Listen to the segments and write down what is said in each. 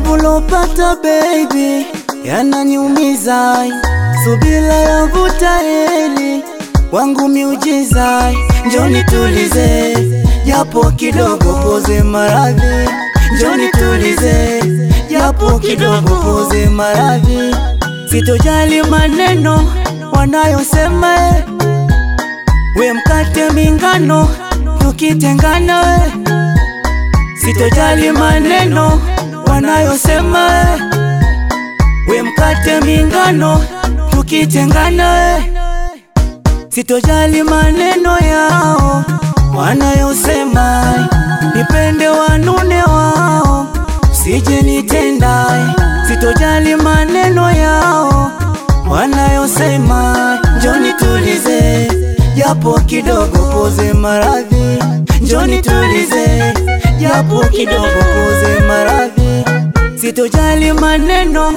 Maumivu lopata baby yananiumiza, subira yavuta heri wangu miujiza, njoni tulize japo kidogo, poze maradhi, njoni tulize japo kidogo, poze maradhi, sitojali maneno wanayosema, eh. we mkate mingano tukitengana, we sitojali maneno wanayosema, eh. we mkate mingano tukitengana, we sitojali maneno yao wanayosema, nipende wanune wao, sije nitenda. Sitojali maneno yao wanayosema, njoni tulize japo kidogo, poze maradhi, njoni tulize japo kidogo, poze maradhi, sitojali maneno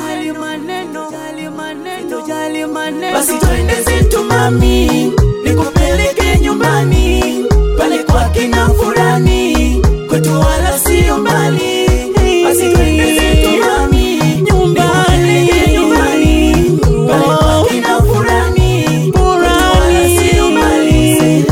sitojali maneno, Basi twende zetu mami, nikupeleke nyumbani pale kwa kina fulani, kwetu wala sio mbali. Basi twende zetu mami, nikupeleke nyumbani pale kwa kina fulani, kwetu wala sio mbali.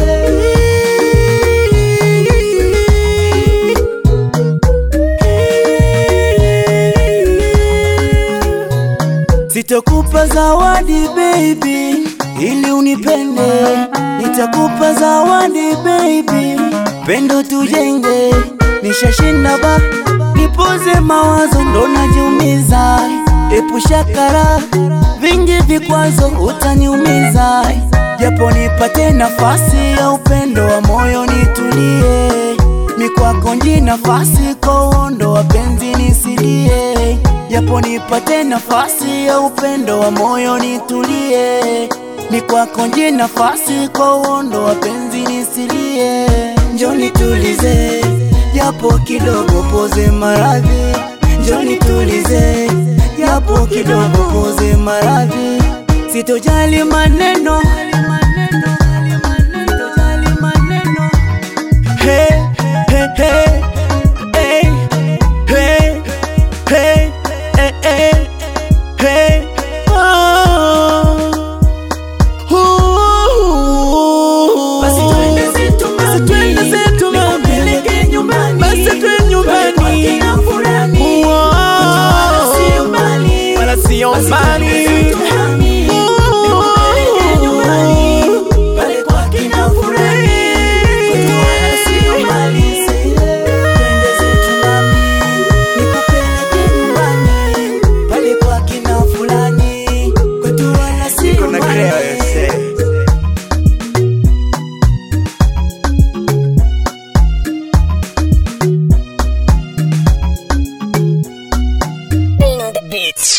Sitokupa zawadi baby, ili unipende. Nitakupa zawadi baby, pendo tujenge. Nishashinda ba, nipoze mawazo, ndo najiumiza. Epusha kara, vingi vikwazo, utaniumiza. Japo nipate nafasi ya upendo wa moyo, nitulie. Mikwako nji nafasi kwa uondo wa penzi nisilie japo nipate nafasi ya upendo wa moyo nitulie, ni kwako nje nafasi kwa uondo wa penzi nisilie, njoni tulize japo kidogo, poze maradhi, njoni tulize japo kidogo, poze maradhi, sitojali maneno